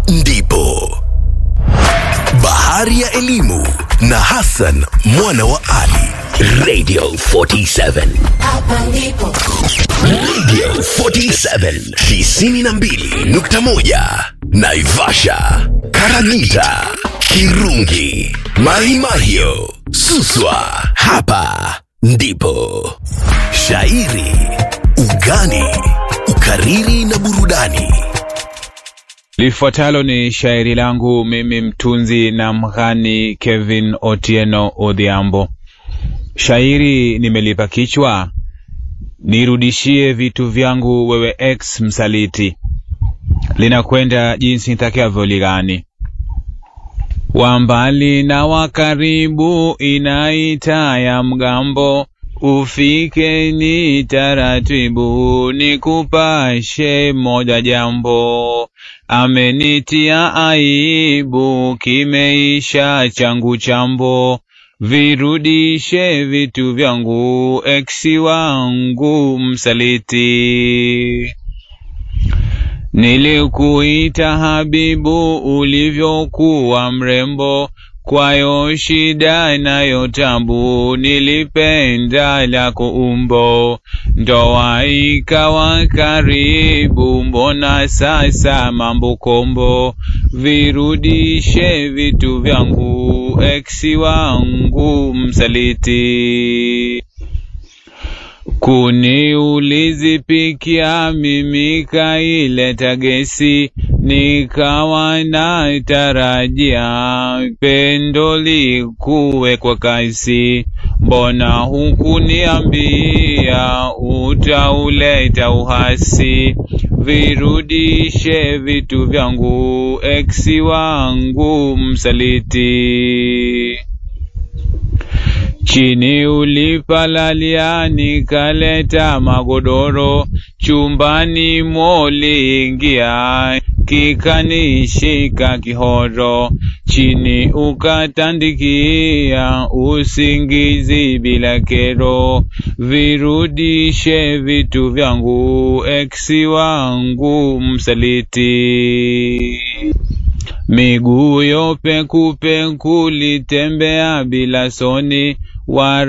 ndipo bahari ya elimu na Hassan mwana wa Ali. Radio 47 Hapa ndipo Radio 47 92.1 Naivasha, Karagita, Kirungi, Mahimahio, Suswa. Hapa ndipo shairi, ugani, ukariri na burudani. Lifuatalo ni shairi langu mimi mtunzi na mghani Kevin Otieno Odhiambo. Shairi nimelipa kichwa nirudishie vitu vyangu wewe ex msaliti. Linakwenda jinsi nitakavyoligani. Wa mbali na wa karibu inaita ya mgambo, ufike ni taratibu, nikupashe moja jambo. Amenitia aibu, kimeisha changu chambo, virudishe vitu vyangu, eksi wangu msaliti. Nilikuita habibu ulivyokuwa mrembo, kwayo shida nayo tabu, nilipenda lako umbo, ndoa ikawa karibu, mbona sasa mambo kombo, virudishe vitu vyangu, eksi wangu msaliti. Kuni ulizipikia mimi kaileta gesi, nikawa na tarajia pendo likuwe kwa kasi. Mbona hukuniambia utauleta uhasi? Virudishe vitu vyangu, eksi wangu msaliti. Chini ulipalalia nikaleta magodoro, chumbani moliingia kikanishika kihoro, chini ukatandikia usingizi bila kero, virudishe vitu vyangu, eksi wangu msaliti. Miguu yo pekupeku litembea bila soni, wara